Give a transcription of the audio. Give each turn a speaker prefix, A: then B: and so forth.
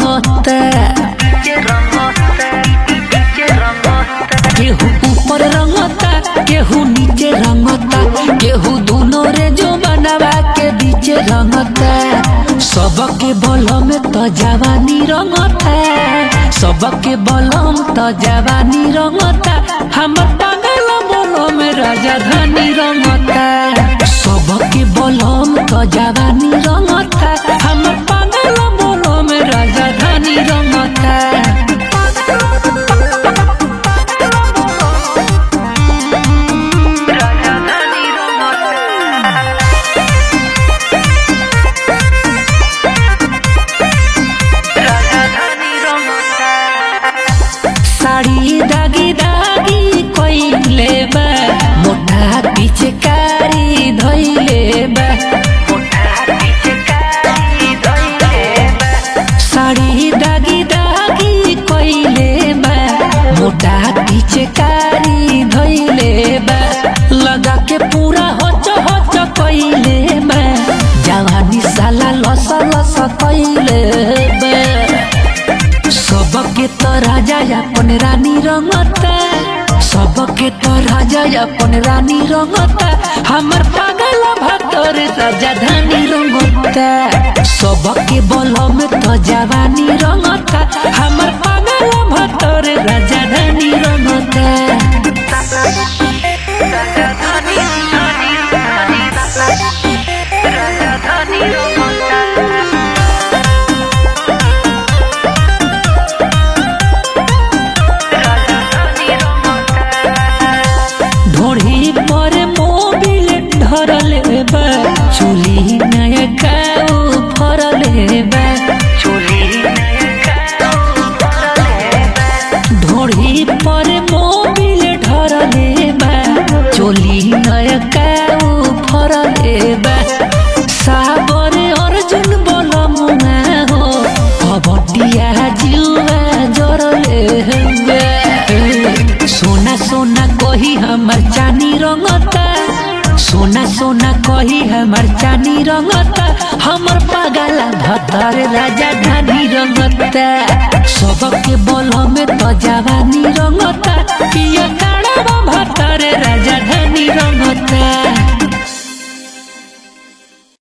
A: रंगता केहू ऊपर रंगता केहू नीचे रंगता केहू दोनों रे जो बनवा के बीचे रंगता सबके बलम तो जवानी रंगता सबके बलम तो जवानी रंगता हम पागल बलम राजधानी रंगता सबके बलम तो जवानी रंगता हम पागल बलम राजधानी रंगता साड़ी दागी दागी कोइले बा मोटा पीछे कारी धइले बा साड़ी दागी दागी कोइले बा मोटा पीछे कारी धइले बा लगा के पूरा होच होच कोइले बा जवानी साला लस लस कोइले बा सबके तो राजा अपन रानी रंगता सबके तो राजा अपन रानी रंगता हमर पागल भतर राजधानी रंगता सबके बल में तो जवानी रंगता हमर पागल भतर राजधानी रंगता ढोढ़ी पर मोबिल धरल बा चुली नया काऊ फरल बा ढोढ़ी पर मोबिल धरल बा चोली नया काऊ फरल बा साबर अर्जुन बोलमुआ हो कबड्डिया जुआ जरल बा सोना सोना कही हमर चानी रंगता सोना सोना कही हमर चानी रंगता हमर पागला भतर राजा धानी रंगता सबके बल में तो जवानी रंगता पिया